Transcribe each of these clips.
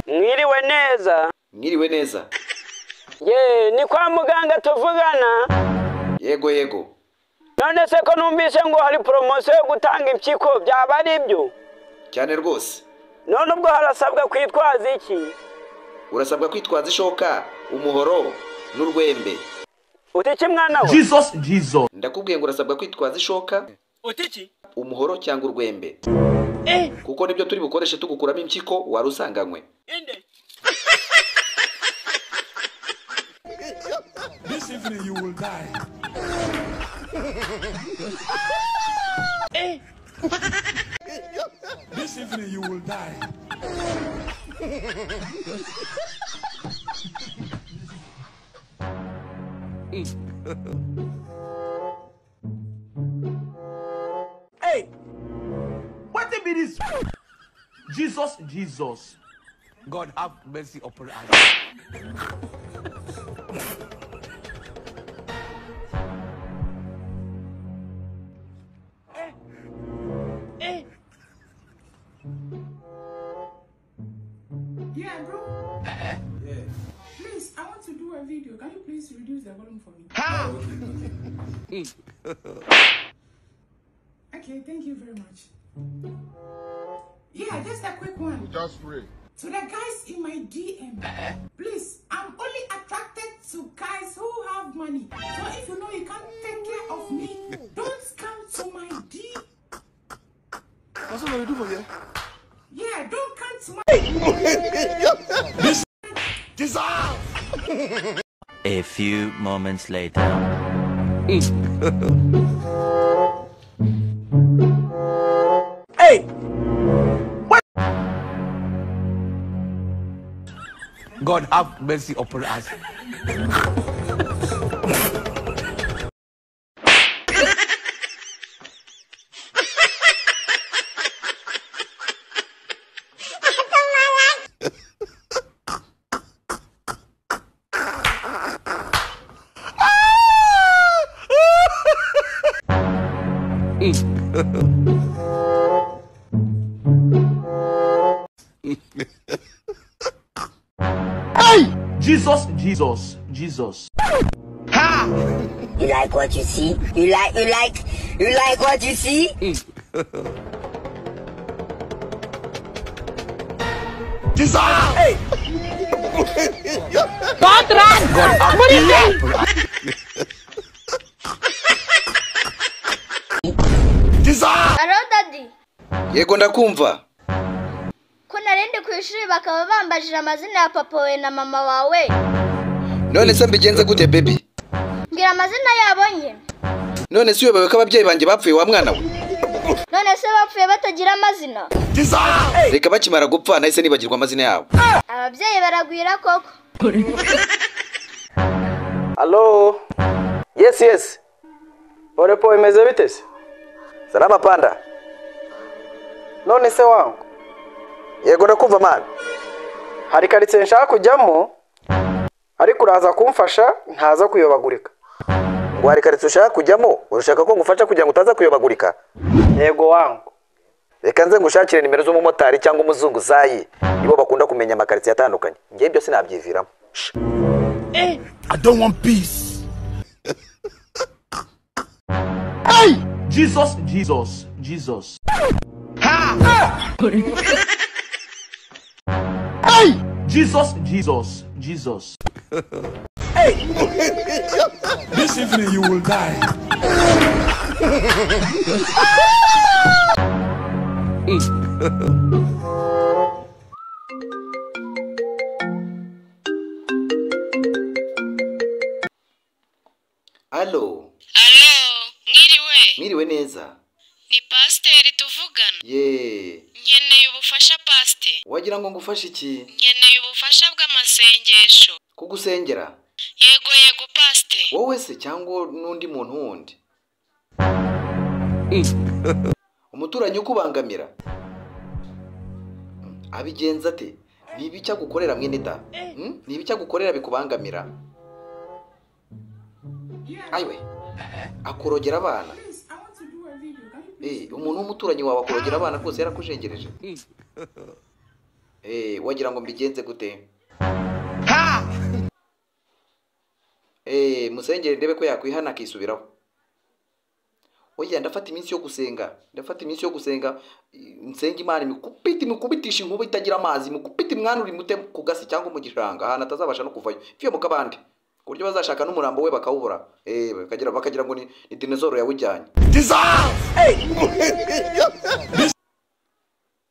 mwiriwe neza mwiriwe neza ye ni kwa muganga tuvugana yego yego none se ko numvise ngo hari poromosiyo yo gutanga impyiko byaba ari byo cyane rwose none ubwo harasabwa kwitwaza iki urasabwa kwitwaza ishoka umuhoro n'urwembe uti iki mwana we Jesus, Jesus. ndakubwiye ngo urasabwa kwitwaza ishoka uti iki umuhoro cyangwa urwembe kuko nibyo turi bukoreshe tugukuramo impyiko wari usanganywe inde This evening you will die. this evening you will die. Hey, what it be this? Jesus, Jesus. God have mercy upon us. Yeah, bro. Please, I want to do a video. Can you please reduce the volume for me? Okay, thank you very much. Yeah, just a quick one. Just pray. To the guys in my DM, please, I'm only attracted to guys who have money. So if you know you can't take care of me, don't come to my D. Yeah, don't come to my. A few moments later. God have mercy upon us. Jesus, Jesus, Jesus. You like what you see? You like you like you like what you see? Alo dadi yego ndakumva ko narindi ku ishuri bakaba bambajije amazina ya papa wawe na mama wawe none se mbigenze gute bebi mbwira amazina yabo nye none si uyobewe ko ababyeyi banjye bapfuye wa mwana we none se bapfuye batagira amazina reka bakimara gupfa nahise nibagirwa amazina yabo ababyeyi baragwira koko Hello. Yes, yes. Urepo imeze bite se? salama panda None se wangu. yego ndakumva mwana Hari karitsiye nshaka kujyamo ariko uraza kumfasha ntaza kuyobagurika. ngo hari karitsiye ushaka kujyamo urashaka ko ngufasha kugira ngo utaza kuyobagurika Yego wangu. reka nze ngushakire nimero z'umumotari cyangwa umuzunguzayi nibo bakunda kumenya amakaritsiye atandukanye ngewe byose nabyiviramo I don't want peace. Jesus, Jesus, Jesus. Hey! Jesus, Jesus, Jesus. This evening you will die. alo alo mwiriwe mwiriwe neza ni pasiteri tuvugana ye nkeneye ubufasha pasite wagira ngo ngufashe iki nkeneye ubufasha bw'amasengesho kugusengera yego yego pasite wowe se cyangwa n'undi muntu wundi umuturanyi ukubangamira abigenza ate ni ibice agukorera mwene da ni ibice agukorera bikubangamira ayiwe akorogera abana Please, I want to do a video. Can you please? Eh, umuntu w'umuturanyi wawe akorogera abana rwose yarakujengereje Eh, wagira ngo mbigenze gute Ha! Eh, musengere ndebe ko yakwihana akisubiraho oya ndafata iminsi yo gusenga ndafata iminsi yo gusenga eh, nsenga imana imukubite imukubitisha inkuba itagira amazi imukubite imwanure imute ku gasi cyangwa mu gishanga ahantu atazabasha no kuvayo mfiye mu kabande ku buryo bazashaka n'umurambo we bakawubura eh, bakagira, bakagira ngo ni, ni dinezoro yawujyanye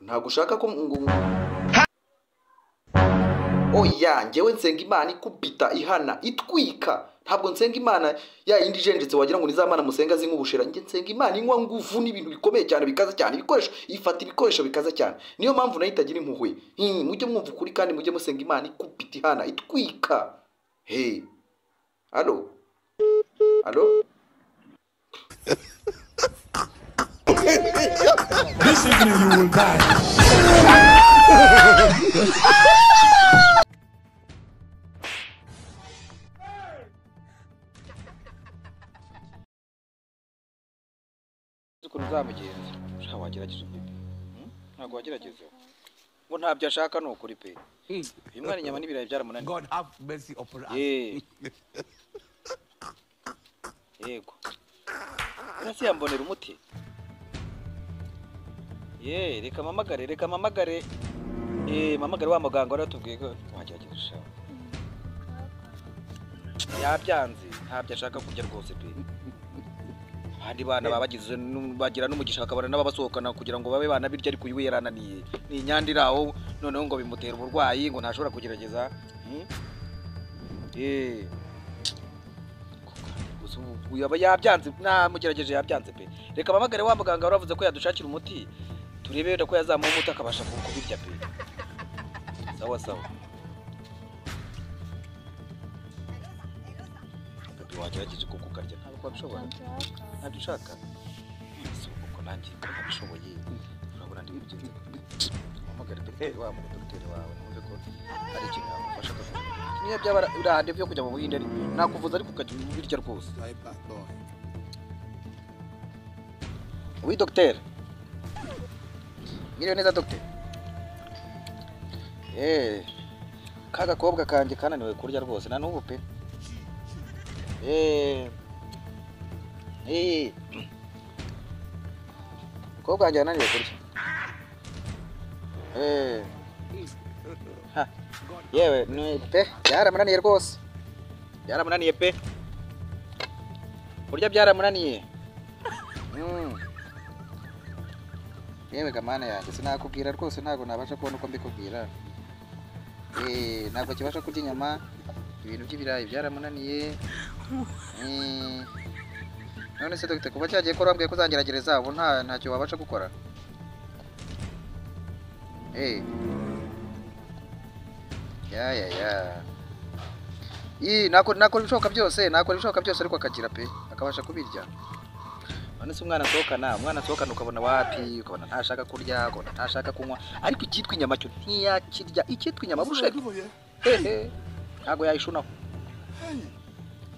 ntabwo ushaka ko ngo- ngo- oya njyewe nsenga imana ikubita ihana itwika ntabwo nsenga imana ya yindi ijenjetse wagira ngo ni za mana musenga zinywa ubushera njye nsenga imana inywa nguvu n'ibintu bikomeye cyane bikaza cyane ibikoresho ifata ibikoresho bikaza cyane niyo mpamvu nayo itagira impuhwe Hmm, mujye mwumva ukuri kandi mujye musenga imana ikubita ihana itwika hey alo alo This evening you will die. ukuntu uzamugenza ntabwo wagerageza ubwe pe. Hmm? ntabwo wagerageza ngo ntabyo ashaka ni ukuri pe uyu mwana inyama n'ibirayi byaramunaniye God have mercy upon us. Ye. yego urasi yambonera umuti ye reka mpamagare reka mpamagare ye mpamagare wa muganga wari watubwiye ko wagerageza ushaho yabyanze ntabyo ashaka kurya rwose pe abandi bana baba bagize nu- bagira n'umugisha bakabona n'ababasohokana kugira ngo babe bana birya ariko uyu we yarananiye ni inyandira aho noneho ngo bimutera uburwayi ngo ntashobora kugerageza Hmm? Eh. Gusa ubu- uyu aba yabyanze namugerageje yabyanze pe reka mpamagare wa muganga wari wavuze ko yadushakira umuti turebe wenda ko yazamuha umuti akabasha ku- kubirya pe sawa sawa Gabi, wagerageza kuko ukarya ntabwo wabishobora ntabyo ushaka si uko nanjye nabishoboye urabona ndi mugenzi uhamagare dogiteri wabo dogiteri wawe numve ko hari ikintu yamufasha akavuga niyo byaba urahande byo kujya mu buhinde ari nakuvuza ariko ukajya birya rwose wi dogiteri mwiriwe neza dogiteri eee ka gakobwa kanjye kananiwe kurya rwose na n'ubu pe eee eee Umukobwa wanjye yananiwe kurya. Eh. Ha. Yewe ni pe byaramunaniye rwose. Byaramunaniye pe. Kurya byaramunaniye. Mm. Yewe gamana yanjye sinakubwira rwose ntabwo nabasha kubona uko mbikubwira. Eh, ntabwo kibasha kurya inyama ibintu by'ibirayi byaramunaniye. Eh. None se dogite kuva cyagiye ko wambwiye ko uzangeragereza ubu nta ntacyo wabasha gukora Eh. Ya ya ya. Ii nakora nakora ibishoboka byose nakora ibishoboka byose ariko akagira pe akabasha kubirya. None se umwana asohokana umwana asohokana ukabona wapi ukabona ntashaka kurya ukabona ntashaka kunywa ariko icyitwa inyama cyo ntiyakirya icyitwa inyama busheri hehe ntabwo yayishunaho.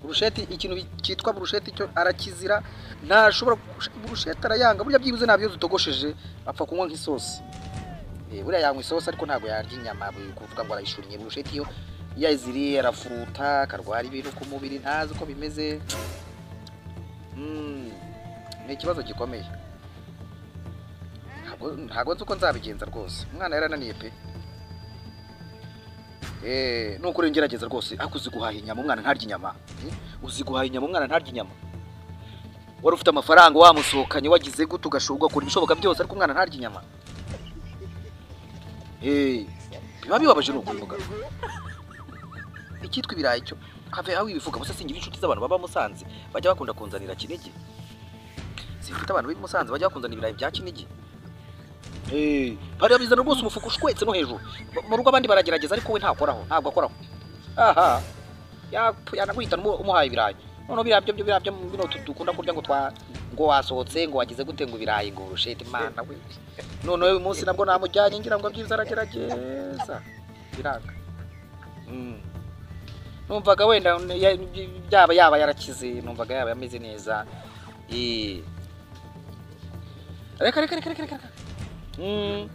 burusheti ikintu cyitwa burusheti cyo arakizira ntashobora gush- burusheti arayanga burya byibuze ntabyo dutogosheje apfa kunywa nk'isosi Eh, buriya yanywa isosi ariko ntabwo yarya inyama bu- kuvuga ngo arayishuriye burusheti yo iyo ayiziriye arafuruta akarwara ibintu ku mubiri ntazi uko bimeze Mm, ni ikibazo gikomeye Ntabwo- ntabwo nzi uko nzabigenza rwose umwana yarananiye pe Eh, ni ukuri ngerageza rwose ariko uzi guhaha inyama umwana ntarya inyama Eh, uzi guhaha inyama umwana ntarya inyama wari ufite amafaranga wamusohokanye wagize gute ugashobora ugakora ibishoboka byose ariko umwana ntarya inyama Eh, biba bibabaje ni ukubivuga icyitwa ibirayi cyo have aho ibivuga gusa singira inshuti z'abantu baba musanze bajya bakunda kunzanira kinigi simfite abantu b'i musanze bajya bakunzanira ibirayi bya kinigi Eh, bariya bizana rwose umufuka ushwetse no hejuru Mu- mu rugo abandi baragerageza ariko we ntakoraho ntabwo akoraho aha yapfu- yanaguhitana umu- umuhaye ibirayi noneho biriya byo byo- biriya byo bino tu- dukunda kurya ngo twa ngo wasohotse ngo wagize gute ngo ibirayi ngo urushete imana we noneho uyu munsi nabwo namujyanye ngira ngo byiza aragerageza biranga Mm. numvaga wenda n- ya- yaba yaba yarakize numvaga yaba yameze neza Eh. reka reka reka reka reka Mm.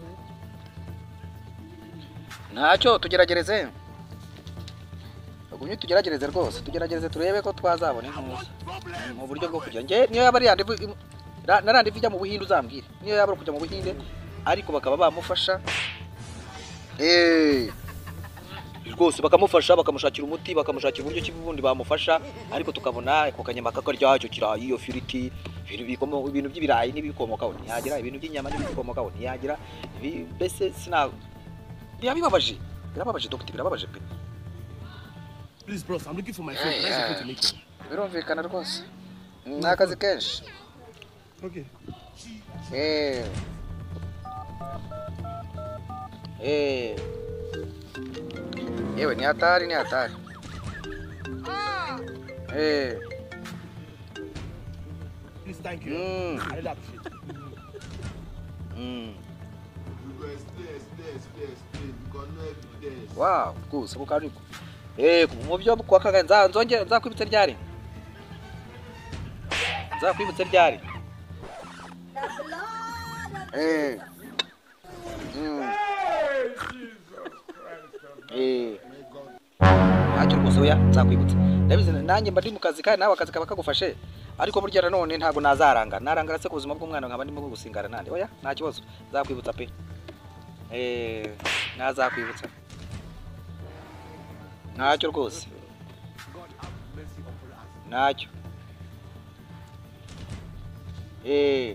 ntacyo tugeragereze ugumye tugeragereze rwose tugeragereze turebe ko twazabona intuza mu buryo bwo kujya njye niyo yaba ari yandivu na randivu ijya mu buhinde uzambwire niyo yaba ari ukujya mu buhinde ariko bakaba bamufasha Eh, rwose bakamufasha bakamushakira umuti bakamushakira uburyo ki bundi bamufasha ariko tukabona ako kanyama kakarya kirayi iyo firiti ibintu bikomo- ibintu by'ibirayi n'ibikomokaho ntiyagira ibintu by'inyama n'ibikomokaho ntiyagira ibi mbese sina birabibabaje birababaje dogita birababaje pe Please, bros, I'm looking for my friend. Can I speak to Nico? birumvikana rwose ni akazi kenshi Okay. Eh. Eh. yewe ni hatari ni hatari Eh. Please, thank Mm. really appreciate it. Mm. Wow, rwose kuko ari Eh, mu byo ku wa kagari nza- nzongere nzakwibutsa ryari? Nzakwibutsa ryari? Eh. Mm. Eh. Ntacyo rwose oya nzakwibutsa. Ndabizi nanjye mba ndi mu kazi kandi nawe akazi kaba kagufashe. Ariko burya nanone ntabwo nazaranga. Narangara se ku buzima bw'umwana nkaba ndimo gusingara nande. Oya, nta kibazo. Nzakwibutsa pe. Eh, nazakwibutsa. Ntacyo rwose. Ntacyo. Eh.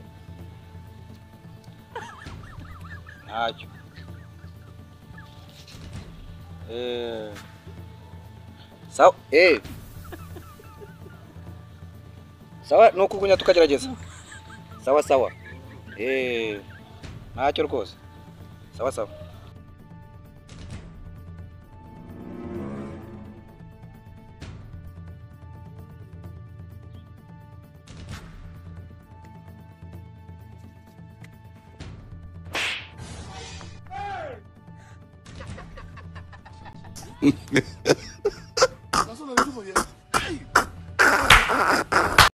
Ntacyo. Eh. Sawa, eh. Sawa, nuko kugunya tukagerageza. Sawa sawa. Eh. Ntacyo rwose. Sawa sawa. That's what I'm looking for, yeah.